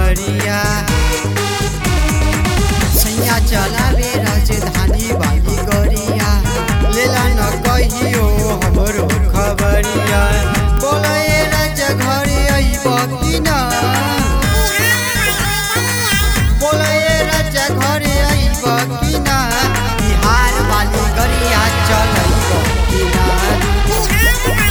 खबरिया सैया चलावे राजधानी वाली गरिया लेला न कहियो हमरो खबरिया बोले राजा घरे अइब कि ना बोले राजा घरे अइब कि ना बिहार वाली गरिया चलइब कि ना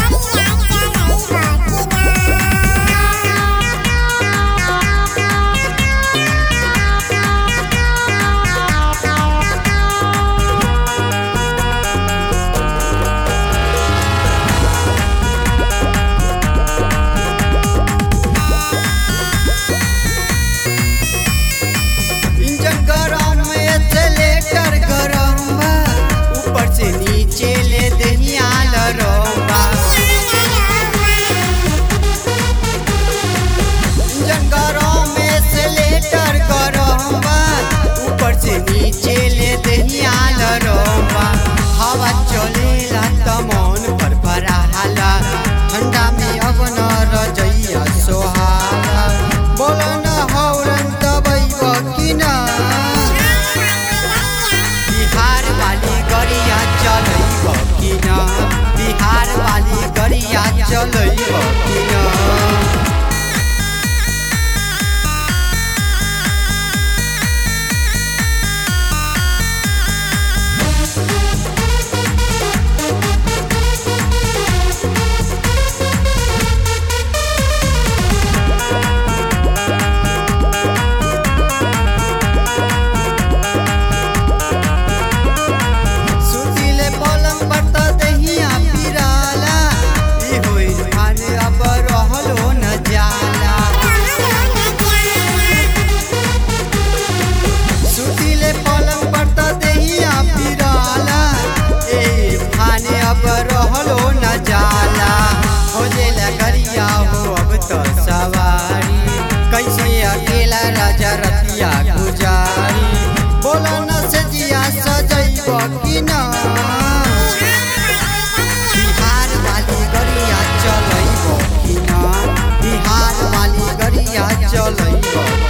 इंजन गरम एक्सेलेटर गरम बा ऊपर से नीचे ले दहिया लरम बा इंजन गरम एक्सेलेटर गरम बा ऊपर से नीचे ले दहिया लरम बा हवा चलेला त मन पर फराहाला ठंडा में अब न रजैया सोहाला बोल न हौरन दबैब कि ना बिहार वाली गरिया चलैब कि ना बिहार वाली गरिया चलैब कि ना सुतिले पलङ पर त दहिया पिराला ई होइ खाने अब रहलो न जाला सुतिले पलङ पर त दहिया पिराला ए खाने अब रहलो न जाला हो जेला गरिया हो अब त सवारी कैसे अकेला राजा रतिया गुजारी बोला न से जिया सजैब कि ना बिहार वाली गरिया चलैब कि ना बिहार वाली गरिया चलैब